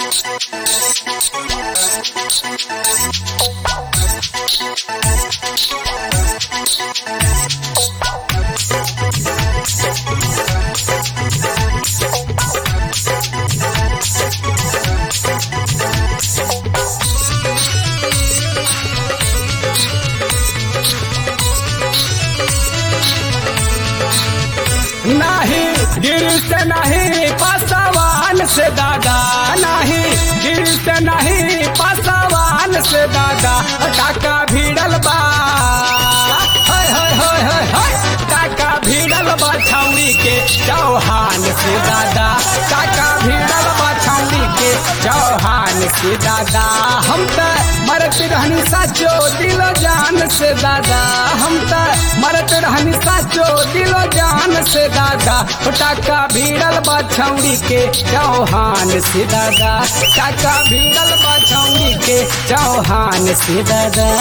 नाही गिर से नहीं पासवान से दादा नहीं गिर से नहीं पासवान से दादा टाका भिड़ल बा हाय हाय हाय हाय हाय टाका भिड़ल बा छाउनी के चौहान से दादा टाका भिड़ल बा छाउनी के चौहान से दादा हम त मरत रहनी साचो दिलो जान से दादा हम त मरत रहनी साचो दिलो जान से दादा टाका भिड़ल बा छौड़ी के चौहान से दादा टाका भिड़ल बा छौड़ी के चौहान से दादा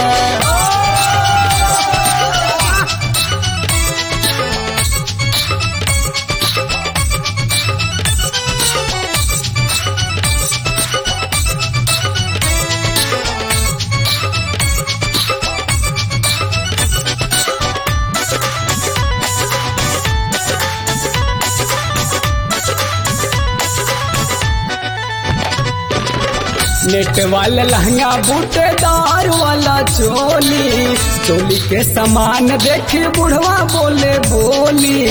नेट वाला लहंगा बूटेदार वाला चोली चोली के समान देखी बुढ़वा बोले बोली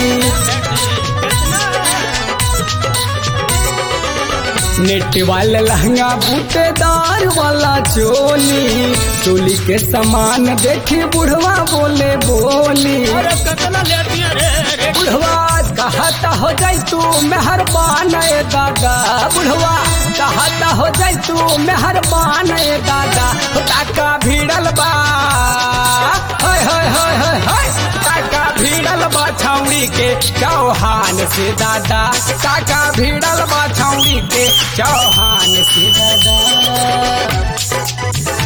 नेट वाला लहंगा बूटेदार वाला चोली चोली के समान देखी बुढ़वा बोले बोली बुढ़वा कहता हो जाई तू मेहरबान ए दादा बुढ़वा कहता हो जाई तू मेहरबान ए दादा टाका भिड़ल बा हाय हाय हाय हाय हाय टाका भिड़ल बा छौड़ी के चौहान से दादा टाका भिड़ल बा छौड़ी के चौहान से दादा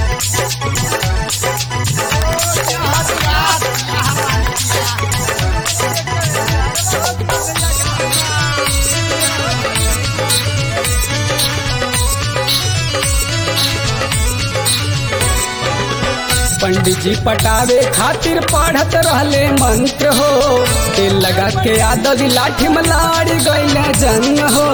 पंडित जी पटावे खातिर पढ़त रहले मंत्र हो तेल लगा के आदत लाठी में लाड़ी गईले जंग हो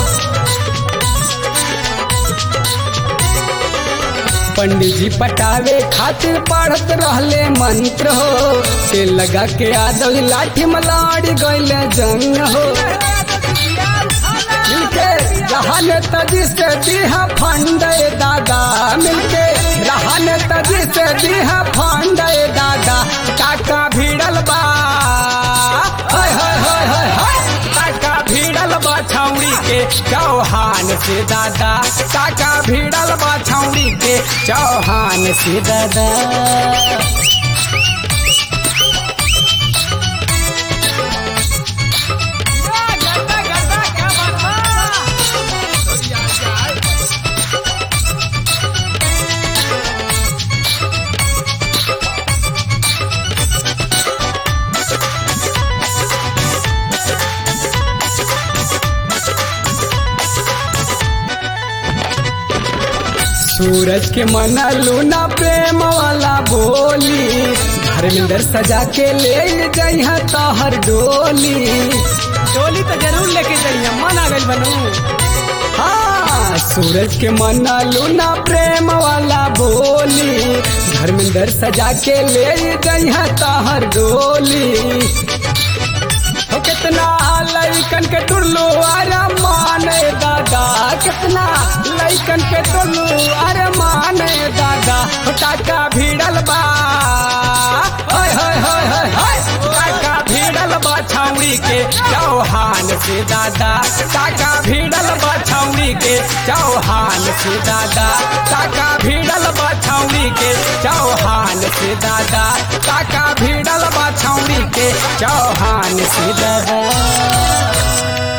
पंडित जी पटावे खातिर पढ़त रहले मंत्र हो तेल लगा के आदत लाठी में लाड़ी गईले जंग हो मिलके रहन तजी से दीहा फंड दादा मिलके रहन तजी से दीहा फंड दादा काका भिड़ल बा हाय हाय हाय हाय हाय काका भिड़ल बा छौड़ी के चौहान से दादा काका भिड़ल बा छौड़ी के चौहान से दादा सूरज के मना लूना प्रेम वाला बोली धर्मेंद्र सजा के ले जइहा तोहर डोली डोली तो जरूर लेके जाइए मन आ गई बनू हाँ सूरज के मना लूना प्रेम वाला बोली धर्मेंद्र सजा के ले जइहा तोहर डोली हो कितना लइकन के टुल्लू अरे माने दादा कितना लइकन के टुल्लू अरे माने दादा हो टाका भिड़ल बा हाय हाय हाय हाय हाय टाका भिड़ल बा छौड़ी के चौहान से दादा टाका भिड़ल बा छौड़ी के चौहान से दादा टाका भिड़ल बा छौड़ी के चौहान से दादा टाका भिड़ल बा छौड़ी के चौहान से दादा